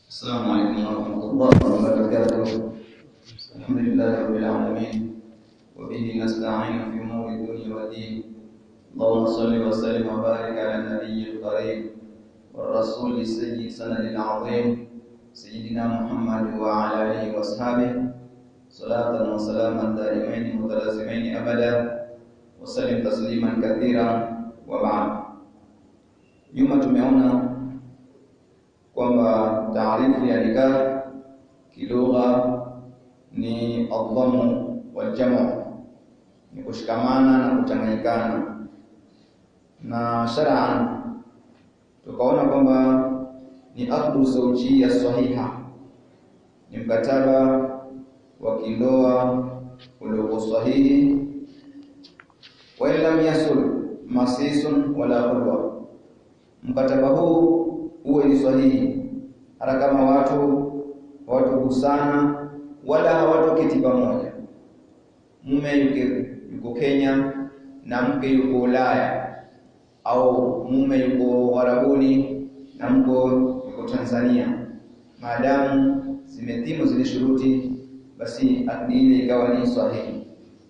السلام عليكم ورحمة الله وبركاته الحمد لله رب العالمين وبه نستعين في أمور الدنيا والدين اللهم صل وسلم وبارك على النبي الكريم والرسول السيد سند العظيم سيدنا محمد وعلى آله وأصحابه صلاة وسلاما دائمين متلازمين أبدا وسلم تسليما كثيرا وبعد nyuma tumeona kwamba taarifu ya nikah kilugha ni adhamu waljamu, ni kushikamana na kuchanganyikana, na shar'an tukaona kwamba ni aqdu zawjiyya sahiha, ni mkataba wa kindoa uliokuwa sahihi, wa in lam yasul masisun wala khulwa mkataba huu uwe ni sahihi, hata kama watu hawatogusana wala hawatoketi pamoja. Mume yuko, yuko Kenya na mke yuko Ulaya, au mume yuko Warabuni na mke yuko Tanzania, maadamu zimetimu zile shuruti, basi akdi ile ikawa ni sahihi.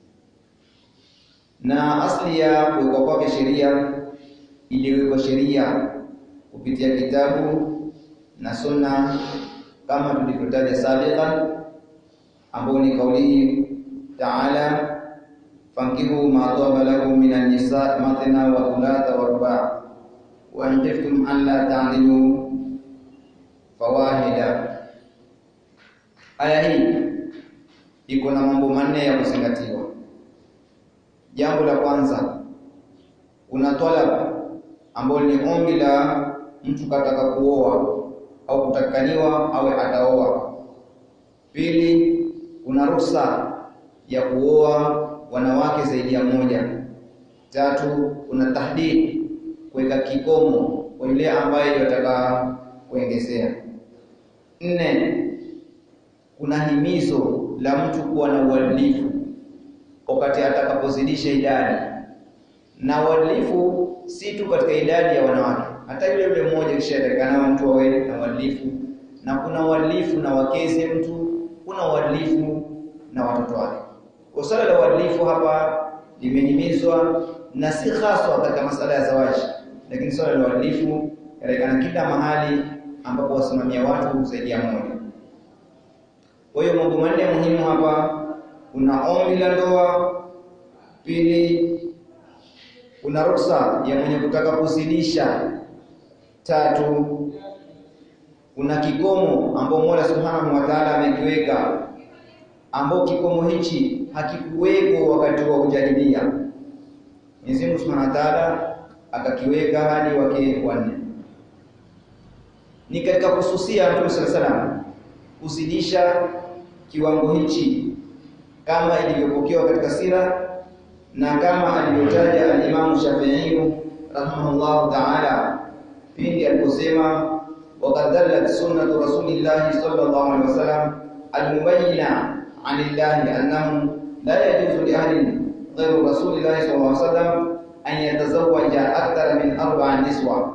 Na asli ya kuwekwa kwake sheria iliwekwa sheria kupitia kitabu na sunna kama tulivyotaja sabiqan, ambao ni kauli taala fankihu ma taba lakum min an-nisa mathna wa thulatha wa ruba' wa in khiftum an la ta'dilu fawahida. Aya hii iko na mambo manne ya kuzingatiwa. Jambo la kwanza, kuna talab ambalo ni ombi la mtu kataka kuoa au kutakaniwa awe ataoa. Pili, kuna ruhusa ya kuoa wanawake zaidi ya moja. Tatu, kuna tahdid, kuweka kikomo kwa yule ambaye yataka kuongezea. Nne, kuna himizo la mtu kuwa na uadilifu wakati atakapozidisha idadi, na uadilifu si tu katika idadi ya wanawake, hata yule yule mmoja kishatakana mtu awe na uadilifu, na kuna uadilifu na wakeze mtu, kuna uadilifu na watoto wake. Kwa swala la uadilifu hapa limehimizwa na si haswa katika masala ya zawaji, lakini swala la uadilifu yatakana kila mahali ambapo wasimamia watu zaidi ya mmoja. Kwa hiyo mambo manne muhimu hapa, kuna ombi la ndoa, pili kuna ruhusa ya mwenye kutaka kuzidisha. Tatu, kuna kikomo ambao Mola Subhanahu wa Ta'ala amekiweka, ambao kikomo hichi hakikuweko wakati wa ujahilia. Mwenyezi Mungu Subhanahu wa Ta'ala akakiweka hadi wake wanne. Ni katika kususia Mtume sallallahu alaihi wasallam kuzidisha kiwango hichi kama ilivyopokewa katika sira na kama alivyotaja al-Imam Shafi'i rahimahullahu ta'ala pindi aliposema waqad dallat sunnatu rasulillahi sallallahu alaihi wasallam al-mubayyina 'anillahi annahu la yajuzu li ahadin ghayru rasulillahi sallallahu alaihi wasallam an yatazawwaja akthara min arba'a niswa.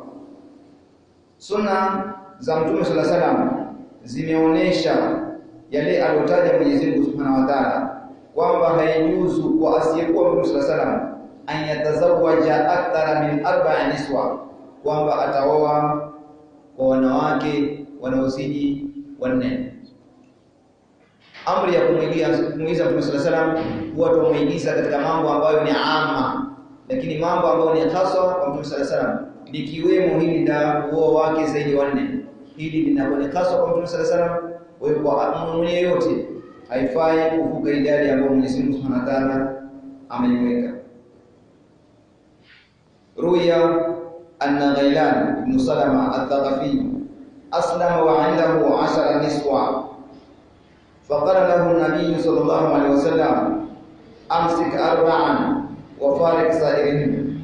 Sunna za Mtume sallallahu alaihi wasallam zimeonesha yale aliyotaja Mwenyezi Mungu Subhanahu wa Ta'ala kwamba haijuzu kwa asiyekuwa Mtume sallallahu alaihi wasallam an yatazawaja akthara min arba'a niswa, kwamba ataoa kwa wanawake wanaozidi wanne. Amri ya kumwigia kumuigiza Mtume sallallahu alaihi wasallam huwa tumuigiza katika mambo ambayo ni ama, lakini mambo ambayo ni haswa kwa Mtume sallallahu alaihi wasallam likiwemo hili la kuoa wake zaidi wanne, hili linakuwa ni haswa kwa Mtume sallallahu alaihi wasallam. Kwa hiyo kwa mwenye yote haifai kuvuka idadi ambayo Mwenyezi Mungu Subhanahu wa Ta'ala ameiweka. Ruya anna Ghailan ibn Salama al-Thaqafi aslama wa indahu 'ashara niswa faqala lahu an-nabiy sallallahu alaihi wasallam amsik arba'an wa farik sa'irin.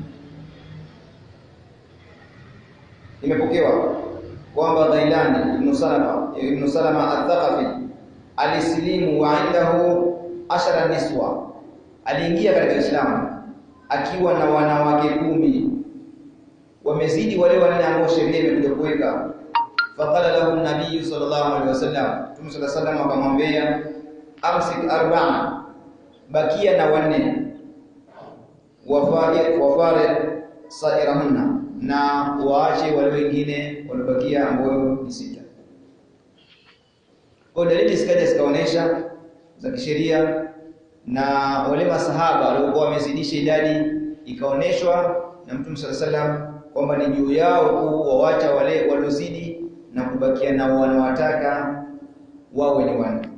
Imepokewa kwamba Ghailan ibn Salama ibn Salama al-Thaqafi alisilimu wa indahu ashara niswa, aliingia katika Uislamu akiwa na wanawake kumi, wamezidi wale wanne ambao sheria imekuja kuweka. faqala lahu an-nabiy sallallahu alaihi wasallam Mtume sallallahu alaihi wasallam akamwambia amsik arba'a bakia na wanne wafari wafari sairahunna na waache wale wengine waliobakia ambao ni sita kwa dalili zikaja zikaonesha za kisheria na wale masahaba waliokuwa wamezidisha idadi ikaoneshwa na Mtume sallallahu alaihi wasallam kwamba ni juu yao kuwawacha wale waliozidi na kubakia nao wanawataka wawe ni wanne.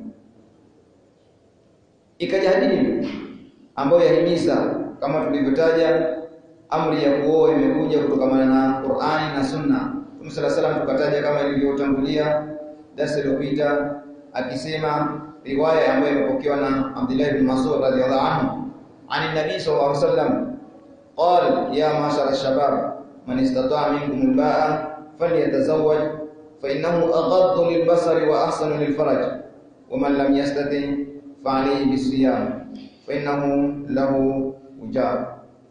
Ikaja hadithi ambayo yahimiza kama tulivyotaja, amri ya kuoa imekuja kutokana na Qur'ani na Sunna. Mtume sallallahu alaihi wasallam tukataja kama ilivyotangulia darasa iliyopita, akisema riwaya ambayo imepokewa na Abdullah ibn Mas'ud radhiyallahu anhu ani nabii sallallahu alaihi wasallam qal ya mashara shabab man istata'a minkum al-ba'a falyatazawwaj fa innahu aghaddu lil-basari wa ahsanu lil-faraj wa man lam yastati fa alayhi bis-siyam fa innahu lahu ujab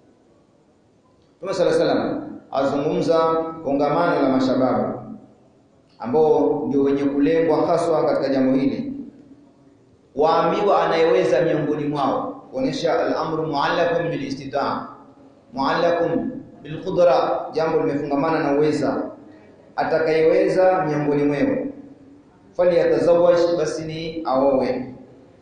Mtume sallallahu alaihi wasallam azungumza kongamano la mashababu ambao ndio wenye kulengwa haswa katika jambo hili waambiwa anayeweza miongoni mwao kuonesha al-amru muallaqun bil istitaa muallaqun bil qudra jambo limefungamana na uweza atakayeweza miongoni mwao faliyatazawaj basi ni aowe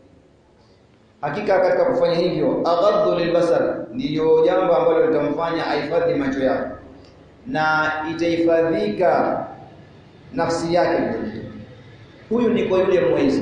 hakika katika kufanya hivyo aghaddu lilbasar ndiyo jambo ambalo litamfanya ahifadhi macho yake na itahifadhika nafsi yake huyu ni kwa yule mweza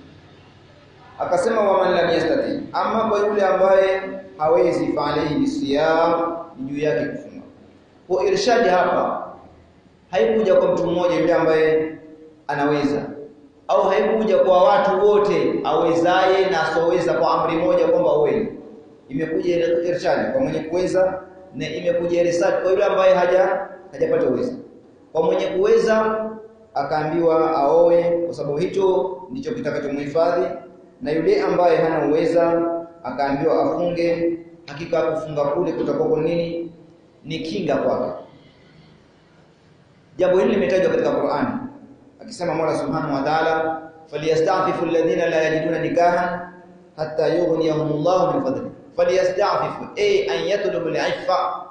akasema wa man lam yastati ama kwa yule ambaye hawezi fa alayhi bisiyam juu yake kufunga kwa irshadi hapa haikuja kwa mtu mmoja yule ambaye anaweza au haikuja kwa watu wote awezaye na asoweza kwa amri moja kwamba uwe imekuja irshadi kwa mwenye kuweza na imekuja irshadi kwa yule ambaye haja hajapata uwezo kwa mwenye kuweza akaambiwa aoe kwa sababu hicho ndicho kitakachomhifadhi na yule ambaye hana uweza akaambiwa afunge hakika kufunga kule kutakuwa nini ni kinga kwake jambo hili limetajwa katika Qur'an akisema Mola Subhanahu wa Ta'ala falyastafifu alladhina la yajiduna nikahan hatta yughniyahumullahu min fadli falyastafifu ay an yatlubu al-iffa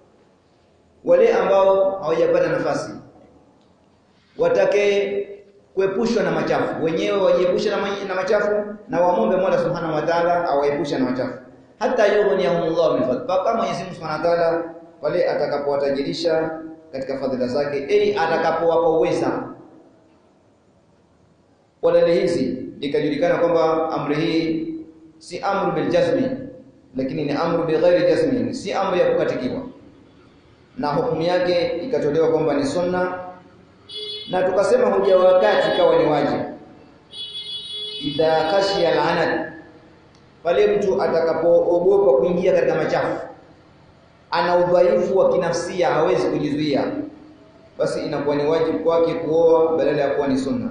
wale ambao hawajapata nafasi watake kuepushwa na machafu wenyewe wajiepushe na, na machafu na wamombe Mola Subhanahu wa Ta'ala awaepushe na machafu hata yughniyahumullahu min fadli mpaka Mwenyezi Mungu Subhanahu wa Ta'ala pale atakapowatajirisha katika fadhila zake ili atakapowapa uweza kwa dalili hizi ikajulikana kwamba amri hii si amru bil jazmi lakini ni amru bi ghairi jazmi si amri ya kukatikiwa na hukumu yake ikatolewa kwamba ni sunna na tukasema hoja wakati kawa ni wajibu idha khashiya al'anad pale mtu atakapoogopa kuingia katika machafu ana udhaifu wa kinafsia hawezi kujizuia basi inakuwa ni wajibu kwake kuoa badala ya kuwa ni sunna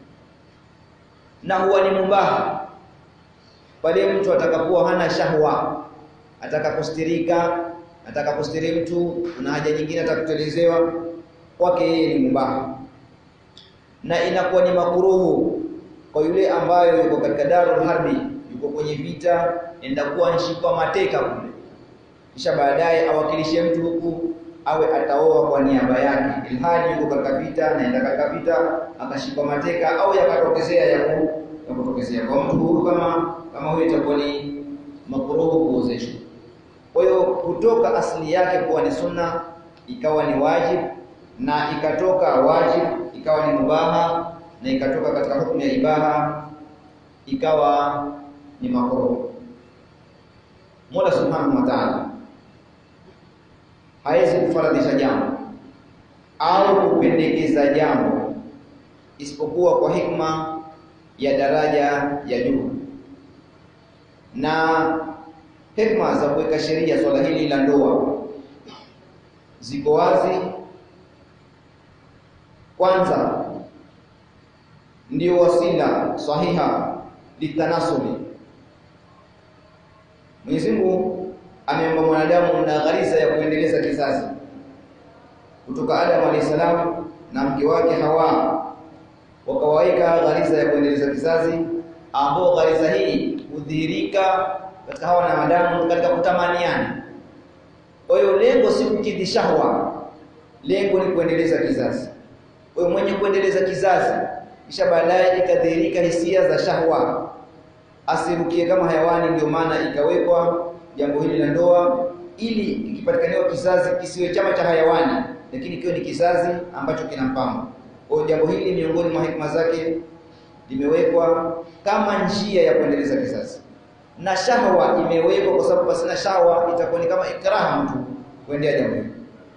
na huwa ni mubaha pale mtu atakapokuwa hana shahwa atakapostirika atakapostiri mtu na haja nyingine atakutelezewa kwake yeye ni mubaha na inakuwa ni makuruhu kwa yule ambayo yuko katika darul harbi yuko kwenye vita enda kuwa nshikwa mateka kule kisha baadaye awakilishe mtu huku awe ataoa kwa niaba yake ilhali yuko katika vita naenda katika vita akashikwa mateka au yakatokezea ya kutokezea kwa mtu huyu kama kama huyo itakuwa ni makruhu kuozeshwa kwa hiyo kutoka asili yake kuwa ni sunna ikawa ni wajib na ikatoka wajib ikawa ni mubaha na ikatoka katika hukumu ya ibaha ikawa ni makruh Mola Subhanahu wa Ta'ala hawezi kufaradhisha jambo au kupendekeza jambo isipokuwa kwa hikma ya daraja ya juu na hikma za kuweka sheria swala hili la ndoa ziko wazi kwanza ndio wasila sahiha litanasuli Mwenyezi Mungu ameomba mwanadamu na ghariza ya kuendeleza kizazi kutoka Adam alayhi salam na mke wake Hawa wakawaweka ghariza ya kuendeleza kizazi, ambao ghariza hii hudhihirika katika hawa na madamu katika kutamaniana. Kwa hiyo lengo si kukidhi shahwa, lengo ni kuendeleza kizazi. Kwa hiyo mwenye kuendeleza kizazi kisha baadaye ikadhihirika hisia za shahwa, asirukie kama hayawani. Ndio maana ikawekwa jambo hili la ndoa, ili ikipatikaniwa kizazi kisiwe chama cha hayawani, lakini kiwe ni kizazi ambacho kina mpango. Kwa hiyo jambo hili miongoni mwa hikma zake limewekwa kama njia ya kuendeleza kizazi, na shahwa imewekwa kwa sababu pasina shahwa itakuwa ni kama ikraha mtu kuendea jambo hili.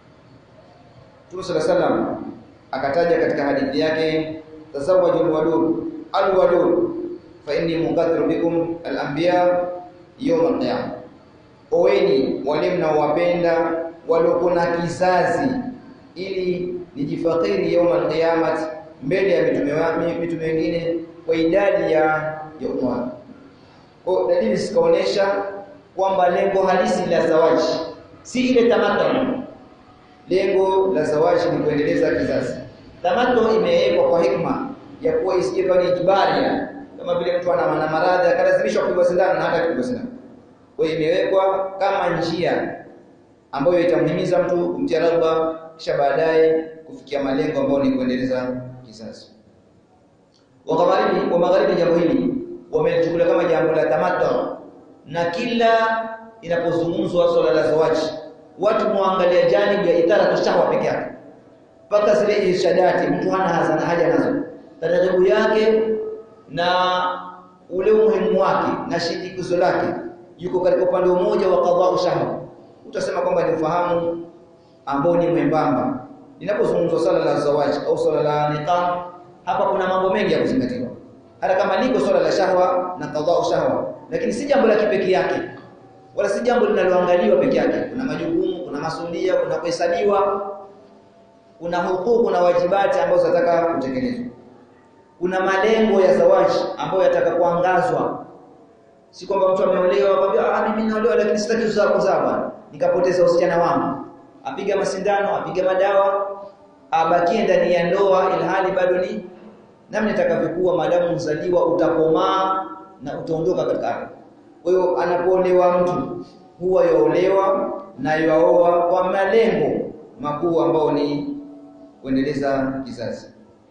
Mtume sallallahu alaihi wasallam akataja katika hadithi yake tazawwajul wadud alwadud fa inni muqaddiru bikum al-anbiya yawm al-qiyamah, oweni wale mnaowapenda waliokuwa na kizazi ili nijifakiri yawm al-qiyamah mbele ya mitume wami mitume wengine kwa idadi ya ya umma. Kwa dalili zikaonesha kwamba lengo halisi la zawaji si ile tamato. Lengo la zawaji ni kuendeleza kizazi. Tamato imewekwa kwa hikma ya kuwa isije kama ijbaria, kama vile mtu ana mana maradhi akalazimishwa kupigwa sindano na hata kupigwa sindano. Kwa hiyo imewekwa kama njia ambayo itamhimiza mtu kumtia raghba, kisha baadaye kufikia malengo ambayo ni kuendeleza kizazi. Wa magharibi wa magharibi, jambo hili wamelichukulia kama jambo la tamato, na kila inapozungumzwa swala la zawaji watu muangalia janibu ya itara shahwa peke yake mpaka zile irshadati mtu hana hazana haja nazo taratibu yake na ule umuhimu wake na shinikizo lake yuko katika upande mmoja wa qadha shahwa utasema kwamba ni ufahamu ambao ni mwembamba linapozungumzwa swala la zawaji au swala la nikah hapa kuna mambo mengi ya kuzingatiwa hata kama liko swala la shahwa na qadha shahwa lakini si jambo la kipekee yake wala si jambo linaloangaliwa peke yake kuna majukumu kuna masulia kuna kuhesabiwa kuna hukuku na wajibati ambazo zinataka kutekelezwa kuna malengo ya zawaji ambayo yataka kuangazwa si kwamba mtu ameolewa akwambia ah mimi naolewa lakini sitaki kuzaa kuzaa bwana nikapoteza usichana wangu apiga masindano apiga madawa abakie ndani ya ndoa ilhali bado ni namna itakavyokuwa maadamu mzaliwa utakomaa na utaondoka katika ardhi kwa hiyo anapoolewa mtu huwa yaolewa na yaoa kwa malengo makuu ambao ni kuendeleza kizazi.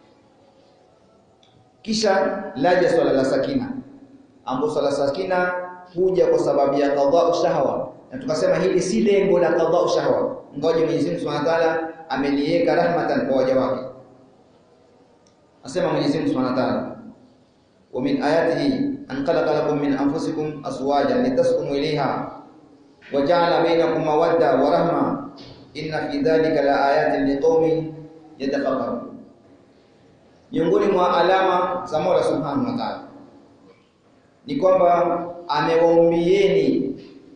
Kisha laja swala la sakina, ambapo swala sakina huja kwa sababu ya qadha shahwa, na tukasema hili si lengo la qadha shahwa, ngoja Mwenyezi Mungu Subhanahu wa Ta'ala ameliweka rahmatan kwa waja wake. Asema Mwenyezi Mungu Subhanahu wa Ta'ala, wa min ayatihi an khalaqa lakum min anfusikum azwajan litaskunu ilayha wa ja'ala bainakum mawadda wa rahma inna fi dhalika la ayatin liqaumin yatafakkarun. Miongoni mwa alama za Mola Subhanahu wa Ta'ala ni kwamba amewaumbieni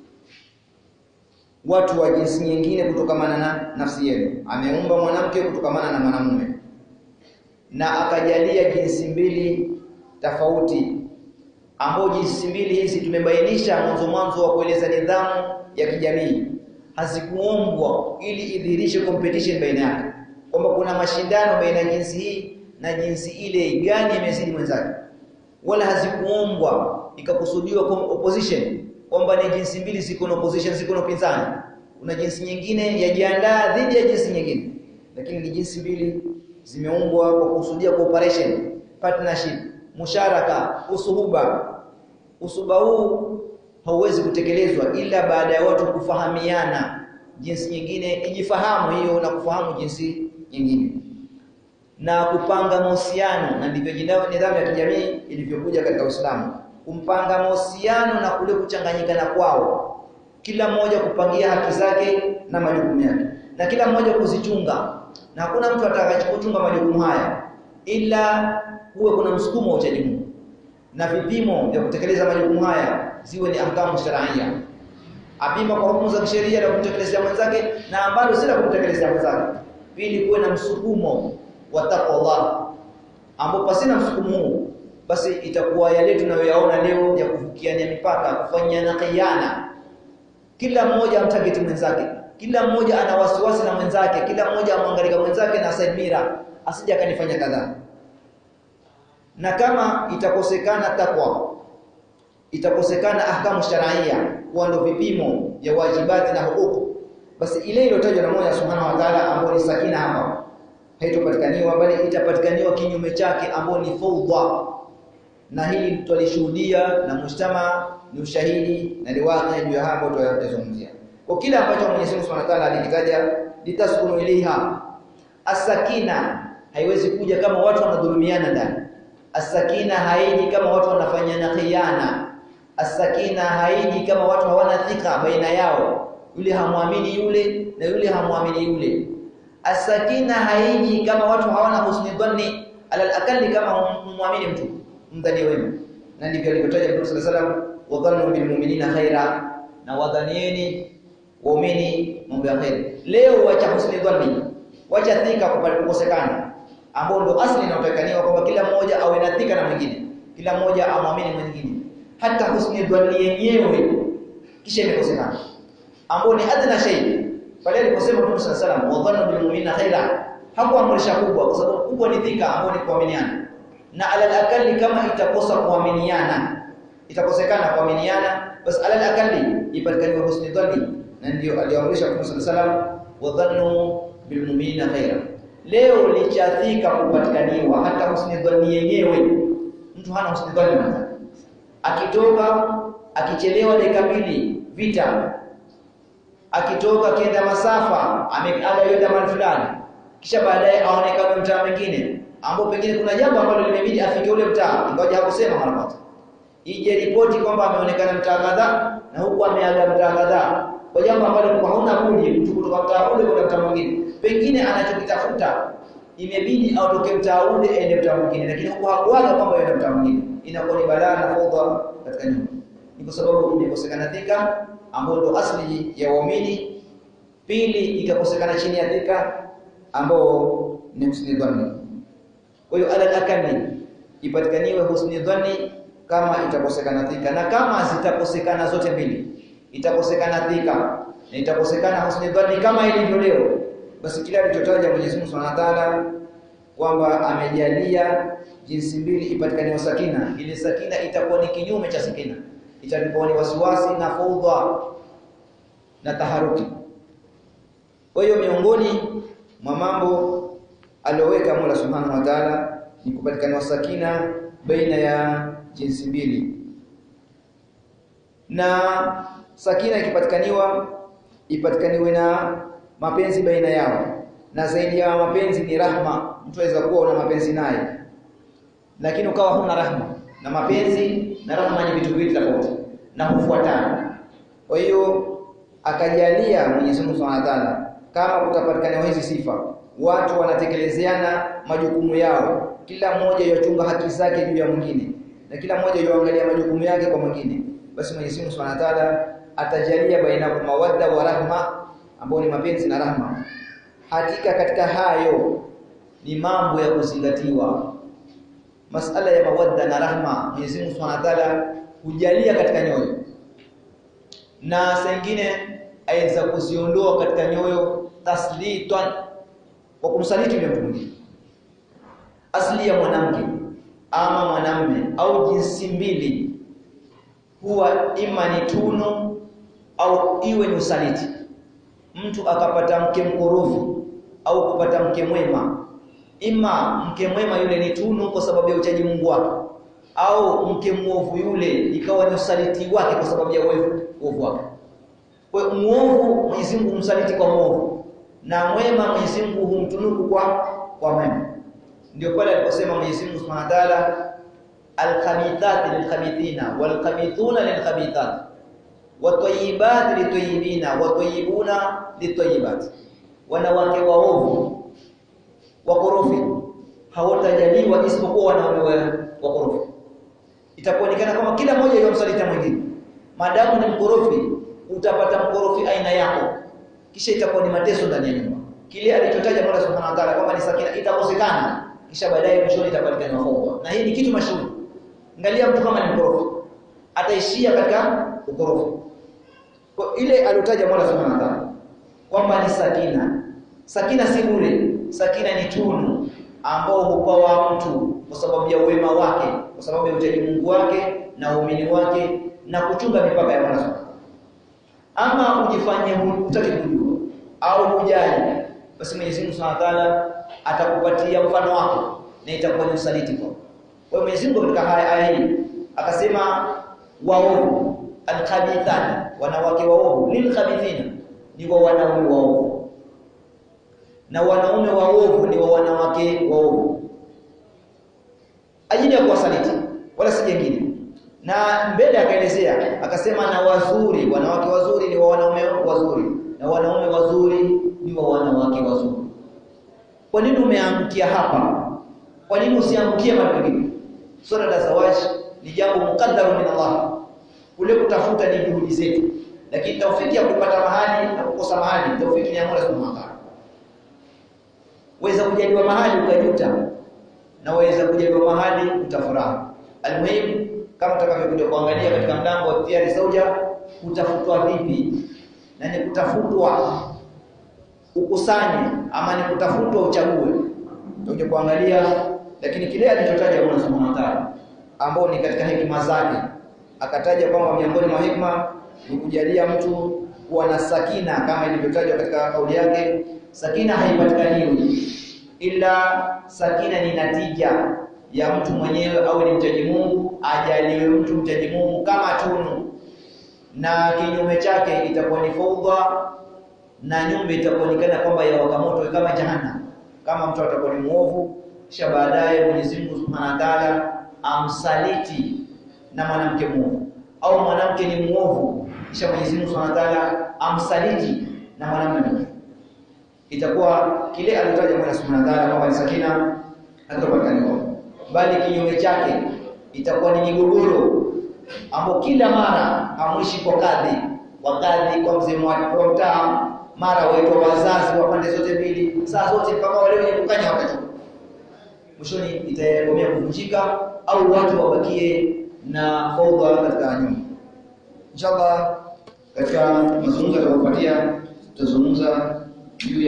watu wa jinsi nyingine kutokamana na nafsi yenu. Ameumba mwanamke kutokamana na mwanamume na akajalia jinsi mbili tofauti ambao jinsi mbili hizi tumebainisha mwanzo mwanzo wa kueleza nidhamu ya kijamii hazikuombwa ili idhihirishe competition baina yake kwamba kuna mashindano baina ya jinsi hii na jinsi ile gani imezidi mwenzake wala hazikuombwa ikakusudiwa opposition kwamba ni jinsi mbili ziko na opposition ziko na upinzani kuna jinsi nyingine yajiandaa dhidi ya jinsi nyingine lakini ni jinsi mbili zimeumbwa kwa kusudia cooperation partnership musharaka usuhuba usuba huu hauwezi kutekelezwa ila baada ya watu kufahamiana jinsi nyingine ijifahamu hiyo na kufahamu jinsi nyingine na kupanga mahusiano na ndivyo nidhamu ya kijamii ilivyokuja katika Uislamu kumpanga mahusiano na kule kuchanganyikana kwao kila mmoja kupangia haki zake na majukumu yake na kila mmoja kuzichunga na hakuna mtu atakayechukuchunga majukumu haya ila huwe kuna msukumo wa uchaji Mungu na vipimo vya kutekeleza majukumu haya ziwe ni ahkamu sharia apima kwa hukumu za kisheria na kumtekelezea mwenzake na ambalo si la kumtekelezea mwenzake ili kuwe na msukumo wa taqwa ambapo pasina msukumo huu basi itakuwa yale tunayoyaona leo ya kuvukiania mipaka kufanyana khiana kila mmoja amtageti mwenzake kila mmoja ana wasiwasi na mwenzake kila mmoja amwangalia mwenzake na side mirror asije akanifanya kadhaa na kama itakosekana takwa itakosekana ahkamu sharia kuwa ndo vipimo vya wajibati na hukuku basi ile iliyotajwa na Mola Subhanahu wa Ta'ala ambayo ni sakina hapa haitopatikaniwa bali itapatikaniwa kinyume chake ambayo ni fawdha na hili tulishuhudia na mujtama ni ushahidi na ni wazi juu ya hapo tutazungumzia kwa kila ambacho Mwenyezi Mungu Subhanahu wa Ta'ala alikitaja litaskunu ilaiha asakina haiwezi kuja kama watu wanadhulumiana ndani asakina haiji kama watu wanafanyana khiana asakina haiji kama watu hawana thika baina yao yule hamwamini yule na yule hamwamini yule asakina haiji kama watu hawana husni dhanni alal akalli kama humwamini mtu mdhani wema na ndivyo alivyotaja Mtume صلى الله عليه وسلم wadhannu bil mu'minina khaira na wadhanieni waumini mambo ya khair leo wacha husni dhanni wacha thika kukosekana ambao ndo asli inayotakaniwa kwamba kila mmoja awe na thika na mwingine kila mmoja amwamini mwingine hata husni dhanni yenyewe kisha imekosekana ambao ni adna shay pale aliposema Mtume صلى الله عليه وسلم wadhannu bil mu'minina khaira hakuamrisha kubwa kwa sababu kubwa ni thika ambao ni kuaminiana na alal akali kama itakosa kuaminiana itakosekana kuaminiana basi alal akali ipatikane husni dhanni na ndio aliamrisha Mtume صلى الله عليه وسلم wadhannu bil mu'minina khaira leo lichathika kupatikaniwa hata husni dhanni yenyewe mtu hana husni dhanni akitoka akichelewa dakika mbili vita akitoka kenda masafa ameaga yenda mahali fulani kisha baadaye aonekane mtaa mwingine ambapo pengine kuna jambo ambalo limebidi afike ule mtaa ingawa hakusema mara moja ije ripoti kwamba ameonekana mtaa kadhaa na huku ameaga mtaa kadhaa kwa jambo ambalo kwa hauna budi mtu kutoka mtaa ule kwenda mtaa mwingine pengine anachokitafuta imebidi aondoke mtaa ule aende mtaa mwingine lakini huku hakuaga kwamba yenda mtaa mwingine inakuwa ni balaa na fudha katika nyumba ni kwa sababu imekosekana thika ambayo ndo asli ya waumini pili ikakosekana chini ya thika ambao ni husni dhanni kwa hiyo alal akali ipatikaniwe husni dhanni kama itakosekana thika na kama zitakosekana zote mbili itakosekana thika na itakosekana husni dhanni kama ilivyo leo basi kile alichotaja Mwenyezi Mungu Subhanahu wa Ta'ala kwamba amejalia jinsi mbili ipatikane sakina ile sakina itakuwa ni kinyume cha sakina itakuwa ni wasiwasi na fudha na taharuki kwa hiyo miongoni mwa mambo aliyoweka Mola Subhanahu wa Ta'ala ni kupatikana sakina baina ya jinsi mbili na sakina ikipatikaniwa ipatikaniwe na mapenzi baina yao na zaidi ya mapenzi ni rahma mtu aweza kuwa una mapenzi naye lakini ukawa huna rahma na mapenzi na rahma ni vitu viwili tofauti na hufuatana kwa hiyo akajalia Mwenyezi Mungu Subhanahu wa Ta'ala kama kutapatikana hizi sifa watu wanatekelezeana majukumu yao kila mmoja yochunga haki zake juu ya mwingine na kila mmoja yoangalia majukumu yake kwa mwingine basi Mwenyezi Mungu Subhanahu wa Ta'ala atajalia baina mawadda wa rahma ambao ni mapenzi na rahma hakika katika hayo ni mambo ya kuzingatiwa masala ya mawadda na rahma Mwenyezi Mungu Subhanahu wa Ta'ala hujalia katika nyoyo na sengine aweza kuziondoa katika nyoyo taslitan kwa kumsaliti yule mtu mwingine asili ya mwanamke ama mwanamme au jinsi mbili huwa ima ni tunu au iwe ni usaliti mtu akapata mke mkorofi au kupata mke mwema ima mke mwema yule ni tunu kwa sababu ya uchaji Mungu wake au mke mwovu yule ikawa ni usaliti wake kwa sababu ya uovu wake kwa muovu Mwenyezi Mungu humsaliti kwa muovu na mwema Mwenyezi Mungu humtunuku kwa kwa mwema ndio pale aliposema Mwenyezi Mungu Subhanahu wa Ta'ala al-khabithati lil-khabithina wal-khabithuna lil-khabithat wat-tayyibati lit-tayyibina wat-tayyibuna lit-tayyibat wanawake waovu wakorofi hawatajaliwa isipokuwa wanaume wakorofi itakuonekana kama kila mmoja yomsalita mwingine madamu ni mkorofi utapata mkorofi aina yako kisha itakuwa ni mateso ndani ya nyumba kile alichotaja Mola Subhanahu wa Ta'ala kwamba ni sakina itakosekana kisha baadaye mwishoni itapatikana hofu na hii ni kitu mashuhuri angalia mtu kama ni mkorofi ataishia katika ukorofi kwa ile aliyotaja Mola Subhanahu wa Ta'ala kwamba ni sakina sakina si bure sakina ni tunu ambao hupawa mtu kwa sababu ya wema wake, kwa sababu ya uchaji Mungu wake na uumini wake na kuchunga mipaka ya Mola Subhanahu. Ama ujifanye hutaki kujua au hujali, basi Mwenyezi Mungu Subhanahu wa Ta'ala atakupatia mfano wako na itakuwa ni usaliti kwako. Kwa hiyo Mwenyezi Mungu katika haya aya hii akasema waovu alkhabithani, wanawake waovu, lilkhabithina ni wa wanaume waovu, na wanaume waovu ni wa wanawake waovu, ajili ya kuwasaliti, wala si jengine. Na mbele akaelezea akasema, na wazuri, wanawake wazuri ni wa wanaume wazuri, na wanaume wazuri ni wa wanawake wazuri. Kwa nini umeangukia hapa? Kwa nini usiangukie mahali pengine? Swala la zawaji ni jambo mukaddaru min Allah. Kule kutafuta ni juhudi zetu, lakini taufiki ya kupata mahali na kukosa mahali, taufiki ni ya Mola Subhanahu wa Ta'ala. Weza kujaliwa mahali ukajuta, na waweza kujaliwa mahali utafurahi. Almuhimu, kama tutakavyokuja kuangalia katika mlango wa tiyari zauja, kutafutwa vipi na ni kutafutwa ukusanye ama ni kutafutwa uchague, tuje kuangalia. Lakini kile alichotaja Mola Subhanahu wa Ta'ala ambao ni katika hekima zake, akataja kwamba miongoni mwa hikma ni kujalia mtu kuwa na sakina, kama ilivyotajwa katika kauli yake, sakina haipatikaniwi ila sakina ni natija ya mtu mwenyewe au ni mchaji Mungu, ajaliwe mtu mchaji Mungu kama tunu, na kinyume chake itakuwa ni faudha na nyumba itakuonekana kwamba ya wakamoto kama jahannam, kama mtu atakuwa ni muovu, kisha baadaye Mwenyezi Mungu Subhanahu wa Ta'ala amsaliti na mwanamke muovu, au mwanamke ni muovu, kisha Mwenyezi Mungu Subhanahu wa Ta'ala amsaliti na mwanamume muovu, itakuwa kile alitaja Mola Subhanahu wa Ta'ala kwamba ni sakina hatapatikana, bali kinyume chake itakuwa ni migogoro ambao kila mara hamwishi kwa kadhi wa kadhi kwa mzee wa mtaa mara waitwa wazazi wa pande zote mbili, saa zote mpaka wale wenye kukanya wakachoka. Mwishoni itakomea kuvunjika au watu wabakie na faudha katika nyumba. Inshallah, katika mazungumzo yatakayofuatia tutazungumza juu